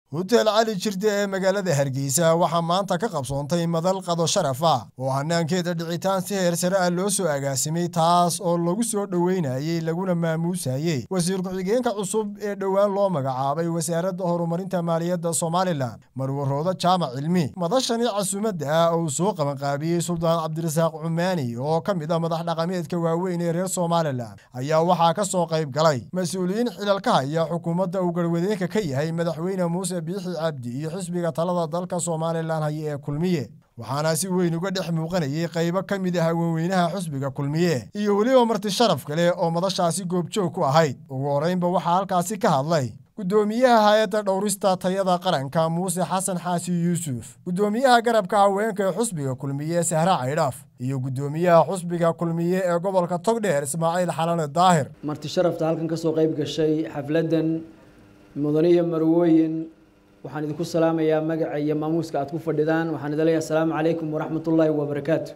huteel cali jirde ee magaalada hargeysa waxaa maanta ka qabsoontay madal qado sharaf ah oo hanaankeeda dhicitaan si heer sare ah loo soo agaasimay taas oo lagu soo dhoweynayey laguna maamuusayey wasiir ku-xigeenka cusub ee dhowaan loo magacaabay wasaaradda horumarinta maaliyadda somalilan marwaroodo jaamac cilmi madashani casuumadda ah oo uu soo qabanqaabiyey suldaan cabdirasaaq cumaani oo ka mid ah madax dhaqameedka waaweyn ee reer somalilan ayaa waxaa ka soo qayb galay mas-uuliyiin xilal ka haya xukuumadda uu garwadeenka ka yahay madaxweyne muuse biixi cabdi iyo xisbiga talada dalka somalilan haya ee kulmiye waxaana si weyn uga dhex muuqanayay qaybo ka mid ah haweenweynaha xusbiga kulmiye iyo weliba marti sharaf kale oo madashaasi goobjoog ku ahayd ugu horraynba waxaa halkaasi ka hadlay gudoomiyaha hay-adda dhowrista tayada qaranka muuse xasan xaasi yuusuf gudoomiyaha garabka haweenka ee xusbiga kulmiye sahra caydhaaf iyo gudoomiyaha xusbiga kulmiye ee gobolka togdheer ismaaciil xalane daahir marti sharafta halkan ka soo qayb gashay xafladdan mudaniyo marwooyin waxaan idinku salaamayaa magaca iyo maamuuska aad ku fadhidaan waxaan idin leeyahay asalaamu calaykum waraxmatullaahi wabarakaatu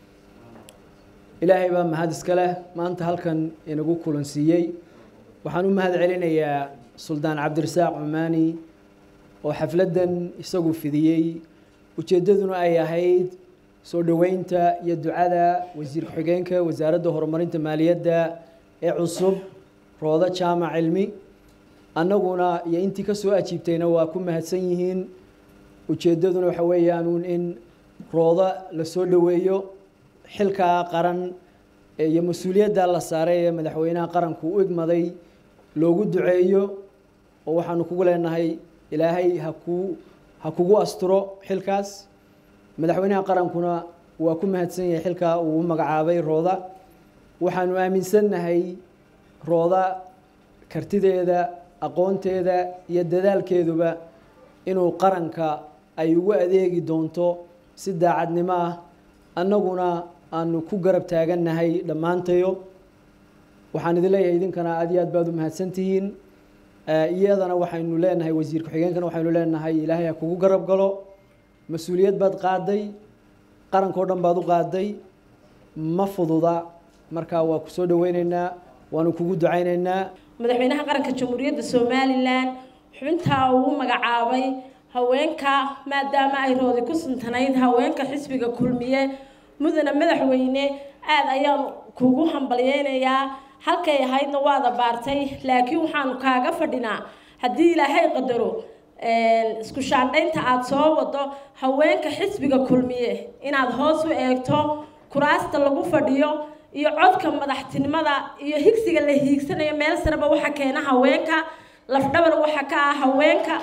ilaahay baa mahad iska leh maanta halkan inagu kulansiiyey waxaan u mahad celinayaa suldaan cabdirasaaq cumaani oo xafladdan isagu fidiyey ujeeddaduna ay ahayd soo dhoweynta iyo ducada wasiir ku-xigeenka wasaaradda horumarinta maaliyadda ee cusub roodo jaamac cilmi annaguna iyo intii ka soo ajiibtayna waa ku mahadsan yihiin ujeeddaduna waxa weeyaanuun in roodo la soo dhoweeyo xilkaa qaran iyo mas-uuliyadda la saaray ee madaxweynaha qaranku u igmaday loogu duceeyo oo waxaanu kugu leenahay ilaahay hakuu ha kugu asturo xilkaas madaxweynaha qarankuna waa ku mahadsan yahay xilkaa uu u magacaabay rooda waxaanu aaminsannahay rooda kartideeda aqoonteeda iyo dadaalkeeduba inuu qaranka ay ugu adeegi doonto si daacadnimo ah annaguna aanu ku garab taagannahay dhammaantayo waxaan idin leeyahay idinkana aad iyo aad baad u mahadsantihiin iyadana waxaynu leenahay wasiir ku-xigeenkana waxaynu leenahay ilaahay ha kugu garab galo mas-uuliyad baad qaaday qarankao dhan baad u qaaday ma fududa markaa waa ku soo dhaweyneynaa waanu kugu ducayneynaa madaxweynaha qaranka jamhuuriyadda somalilan xubintaa uu magacaabay haweenka maadaama ay roodi ku suntanayd haweenka xisbiga kulmiye mudana madaxweyne aada ayaan kugu hambalyeynayaa halkay ahaydna waada baartay laakiin waxaanu kaaga fadhinaa haddii ilaahay qadaro isku shaandhaynta aada soo wado haweenka xisbiga kulmiye inaad hoos u eegto kuraasta lagu fadhiyo iyo codka madaxtinimada iyo higsiga la hiigsanayo meel sareba waxa keena haweenka lafdhabar waxa ka ah haweenka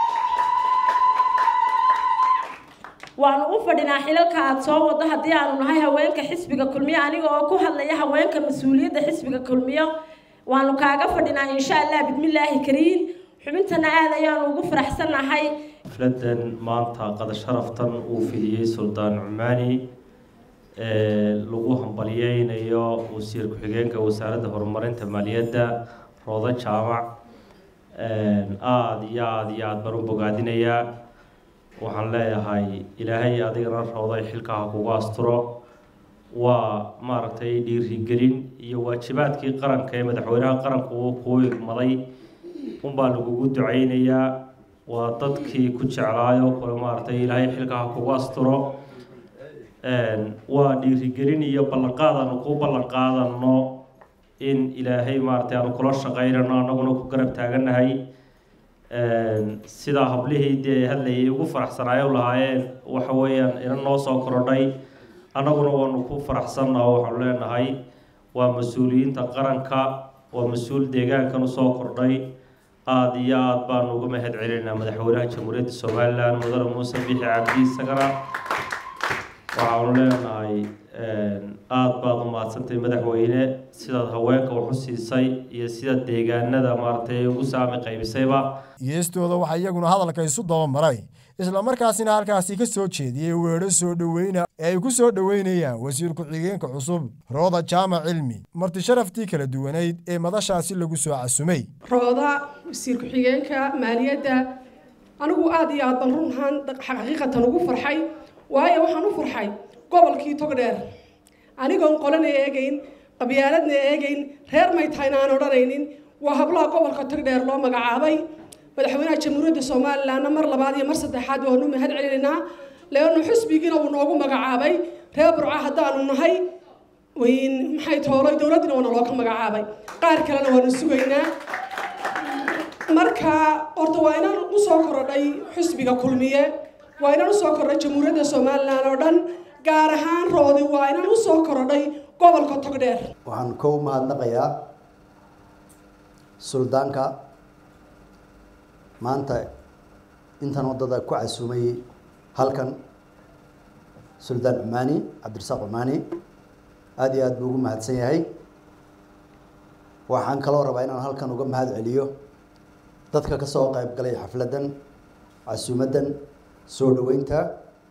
waanu u fadhinaa xilalka aada soo wado haddii aanu nahay haweenka xisbiga kulmiyo aniga oo ku hadlaya haweenka mas-uuliyadda xisbiga kulmiyo waanu kaaga fadhinaa insha allah bismillaahi kariim xubintana aada ayaanu ugu faraxsannahay xafladan maanta qada sharaftan uu fidiyey suldaan cumaani lagu hambalyeynayo wasiir ku-xigeenka wasaaradda horumarinta maaliyadda roodo jaamac aada iyo aada iyo aada baan u bogaadinayaa waxaan leeyahay ilaahay adigana rooday xilkaha kugu asturo waa maaragtay dhiirigelin iyo waajibaadkii qaranka ee madaxweynaha qaranku uu kuu igmaday unbaa lagugu duceynayaa waa dadkii ku jeclaayo kule maaragtay ilaahay xilkaha kugu asturo waa dhiirigelin iyo ballanqaad aanu ku ballan qaadano in ilaahay maaragtay aanu kula shaqeynano annaguna ku garab taagannahay sidaa hablihii dee hadlayay ugu faraxsanaayo lahaayeen waxa weeyaan ina noo soo korodhay annaguna waanu ku faraxsanna oo waxaanu leenahay waa mas-uuliyiinta qaranka waa mas-uul deegaankan usoo kordhay aada iyo aada baanu uga mahad celinaynaa madaxweynaha jamhuuriyadda somalilan mudane muuse bixi cabdi isagana waxaanu leenahay aada baad u mahadsantahay madaxweyne sidaad haweenka wax u siisay iyo sida deegaanada maaragtay ugu saami qaybisayba geestooda waxaa iyaguna hadalka isu dabamaray islamarkaasina halkaasi ka soo jeediyey weedho soo dhoweyna ee ay ku soo dhoweynayaan wasiir ku-xigeenka cusub rooda jaamac cilmi marti sharaftii kala duwanayd ee madashaasi lagu soo casumay rooda wasiir ku-xigeenka maaliyadda anigu aada iyo aad ban runhaan xaqiiqatan ugu farxay waayo waxaan u farxay gobolkii togdheer anigoon qolana eegayn qabyaaladna eegayn reer may tahayna aan odhanaynin waa hablaha gobolka togdheer loo magacaabay madaxweynaha jamhuuriyadda somalilanna mar labaad iyo mar saddexaad waanu mahad celinaynaa leannu xusbigiina uu noogu magacaabay reer burca haddaanu nahay maxay toolay dowladdina waana looga magacaabay qaar kalena waanu sugaynaa marka horta waa inaan usoo korodhay xusbiga kulmiye waa inaan usoo korodhay jamhuuriyadda somalilan oo dhan gaar ahaan roodi waa inaan usoo korodhay gobolka togdheer waxaan kow mahadnaqayaa suldaanka maanta intan waddada ku casuumay halkan suldaan cumaani cabdirasaaq cumaani aada iyo aada buu ugu mahadsan yahay waxaan kaloo rabaa inaan halkan uga mahad celiyo dadka ka soo qayb galay xafladdan casuumaddan soo dhoweynta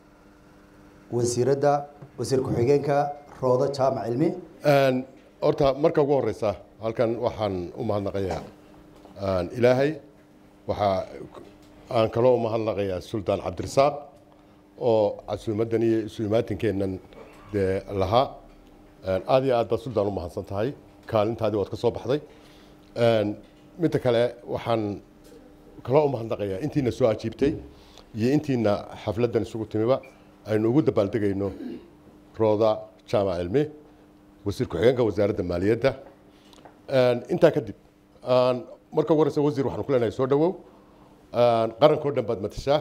wasiiradda wasiir ku-xigeenka roodo jaamac cilmi horta marka ugu horeysa halkan waxaan u mahadnaqayaa ilaahay waxaa aan kaloo u mahadnaqayaa suldaan cabdirasaaq oo casuumaddan iyo isu imaatinkeennan dee lahaa aada iyo aad baad suldaan u mahadsan tahay kaalintaadii waad ka soo baxday midda kale waxaan kaloo u mahadnaqayaa intiina soo ajiibtay iyo intiina xafladdan isugu timiba aynu ugu dabaaldegayno rooda jaamac cilmi wasiir ku-xigeenka wasaaradda maaliyadda intaa kadib marka ugu horeysa wasiir waxaan ku leenahay soo dhawow qarankao dhan baad matashaa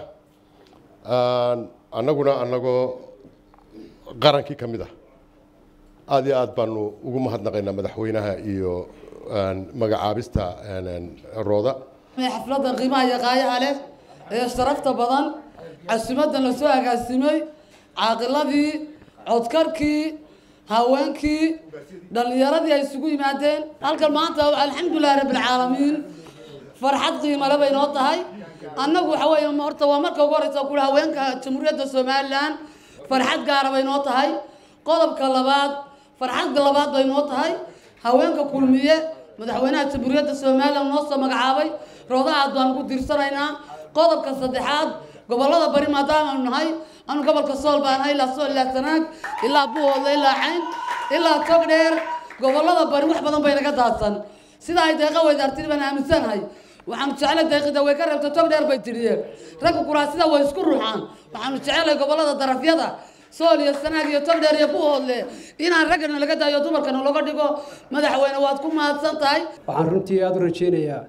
annaguna annagoo qarankii ka mid ah aada iyo aad baanu ugu mahadnaqaynaa madaxweynaha iyo magacaabista rooda xafladda qiimaha iyo qaayaha leh ee sharafta badan casuumaddan lasoo agaasimay caaqiladii codkarkii haweenkii dhallinyaradii ay isugu yimaadeen halkan maanta alxamdulilahi rabbilcaalamiin farxad qiimale bay noo tahay annagu waxa weeye horta waa marka ugu horeysa kuli haweenka jamhuuriyadda somalilan farxad gaara bay noo tahay qodobka labaad farxadda labaad bay noo tahay haweenka kulmiye madaxweynaha jamhuuriyadda somalilan noo soo magacaabay roodaha aad baan ugu diirsanaynaa qodobka saddexaad gobollada bari maadaamaanu nahay anu gobolka sool baan nahay ilaa sool ilaa sanaag ilaa buhoodle ilaa cayn ilaa togdheer gobollada bari wax badan bay naga daadsan sida ay deeqa weydaartiri baan aaminsanahay waxaanu jeclay deeqida way ka reebtay togdheer bay tidhiye ragga kuraasida way isku ruuxaan waxaanu jecelay gobollada darafyada sool iyo sanaag iyo togdheer iyo buhoodle inaan raggana laga daayo dumarkana looga dhigo madaxweyne waad ku mahadsan tahay waxaan runtii aada u rajeynayaa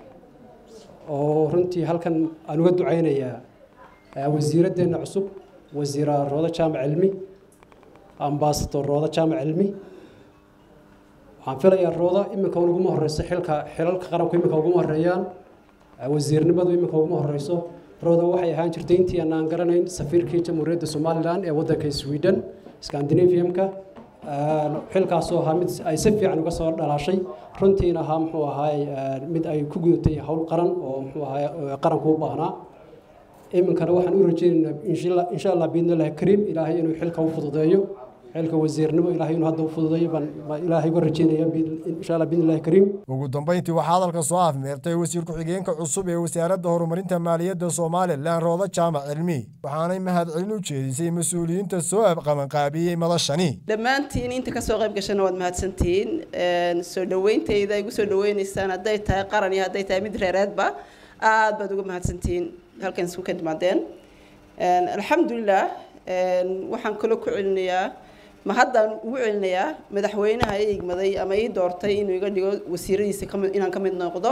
oo runtii halkan aan uga duceynayaa wasiiraddeena cusub wasiira roodo jaamac cilmi ambasador roodo jaamac cilmi waxaan filayaa roodo iminka uguma horeyso xilka xilalka qaranku iminka uguma horeeyaan wasiirnimadu iminka uguma horeyso roodo waxay ahaan jirtay intii aan aan garanayn safiirkii jamhuuriyadda somalilan ee waddanka sweden scandinaviumka xilkaasoo ahaa mid ay si fiican uga soo dhalaashay runtiina ahaa muxuu ahaay mid ay ku gudatay howl qaran oo muxuu ahaay qaranku u baahnaa iminkana waxaan u rajeynaynaa insha allah biidnillahi kariim ilaahay inuu xilka u fududeeyo xilka wasiirnimo ilaahay inuu hadda u fududeeyo baan ilaahay uga rajeynaya insha allah biidnillahi kariim ugu dambeyntii waxaa hadalka soo afmeertay wasiir ku-xigeenka cusub ee wasaaradda horumarinta maaliyadda somalilan roodo jaamac cilmi waxaanay mahadcelin u jeedisay mas-uuliyiinta soo qabanqaabiyey madashani dhammaantiin inta kasoo qayb gashana waad mahadsantihiin soo dhaweyntayda igu soo dhaweyneysaan hadday tahay qaran iyo hadday tahay mid reereedba aad baad uga mahadsantihiin halkan isku ka timaadeen alxamdulilah waxaan kaloo ku celinayaa ma haddaan ugu celinayaa madaxweynaha i igmaday ama ii doortay inuu iga dhigo wasiiradiisa kami inaan ka mid noqdo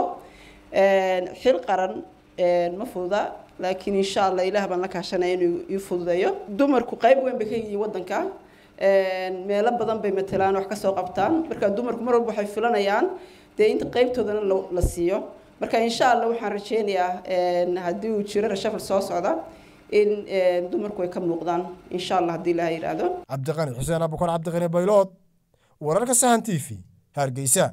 xil qaran ma fududa laakiin insha allah ilaah baan la kaashanaya inuu ii fududeeyo dumarku qayb weyn bay ka yihiin waddanka meelo badan bay matelaan wax kasoo qabtaan marka dumarku mar walba waxay filanayaan dee inta qaybtoodana la siiyo marka insha allah waxaan rajeynayaa haddii uu jiro rashafal soo socda in dumarku ay ka muuqdaan insha allah haddii ilaha yidhaahdo cabdiqani xuseen abukar cabdiqani baylood wararka sahan t v hargeysa